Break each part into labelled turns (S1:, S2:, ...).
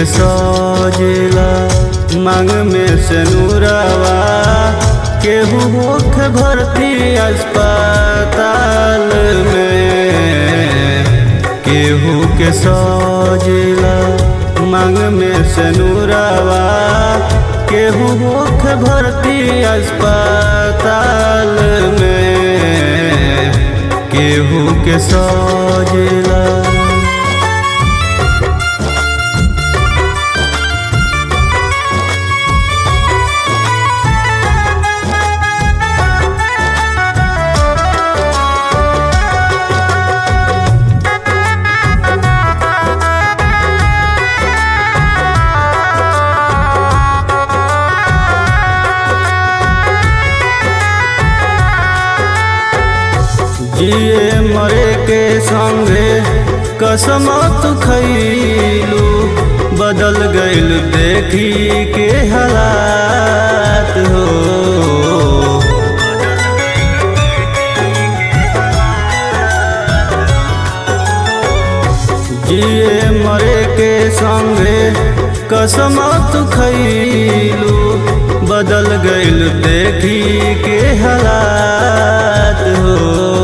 S1: के सजेला मांग में से नूरावा केहू मुख भर्ती अस्पताल में केहू के सजेला मांग में से नूरावा केहू मुख भर्ती अस्पताल में केहू के सजेला जिए मरे के संगे कसम तू खैलू बदल गइल देखी के हालात हो जिए मरे के संगे कसम तू खैलू बदल गइल देखी के हालात हो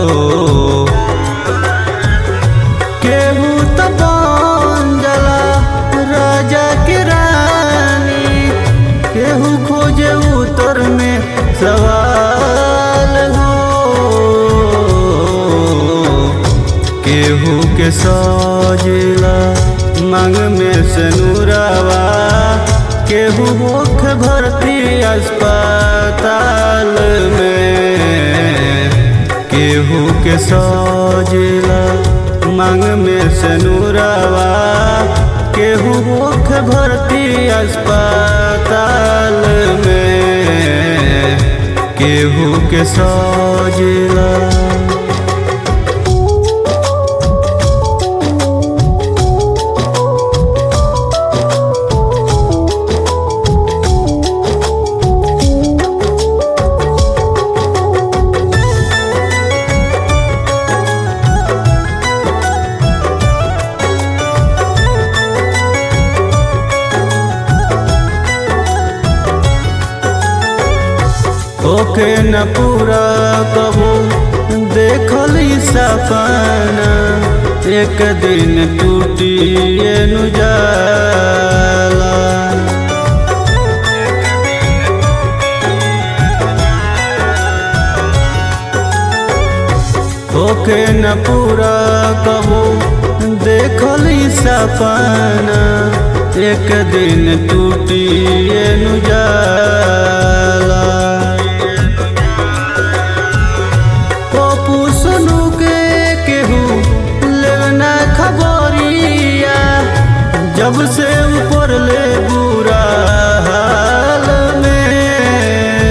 S1: केहू त बन जाला राजा के रानी केहू खोजे उतर में सवाल हो केहू के सजेला मांग में से नूरावा केहू मुख भर्ती अस्पताल में केहू के सजेला मांग में से नूरावा केहू मुख भर्ती अस्पताल में केहू के सजेला ओके न पूरा कबो देखल सपना एक दिन टूटी नु जाला ओके न पूरा कबो देखल सपना एक दिन टूटी नु जाला पप्पू सुनू के केहू लेना खबरिया जब से ऊपर ले बुरा हाल में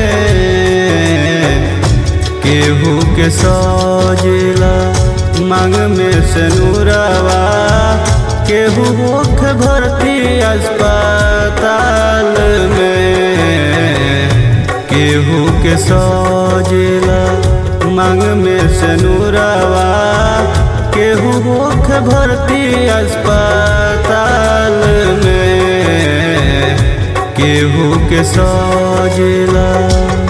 S1: केहू के सजेला मांग में से नूरावा केहू मुख भर्ती अस्पताल में केहू के सजेला मांग में से नूरावा केहू मुख भर्ती अस्पताल में केहू के सजेला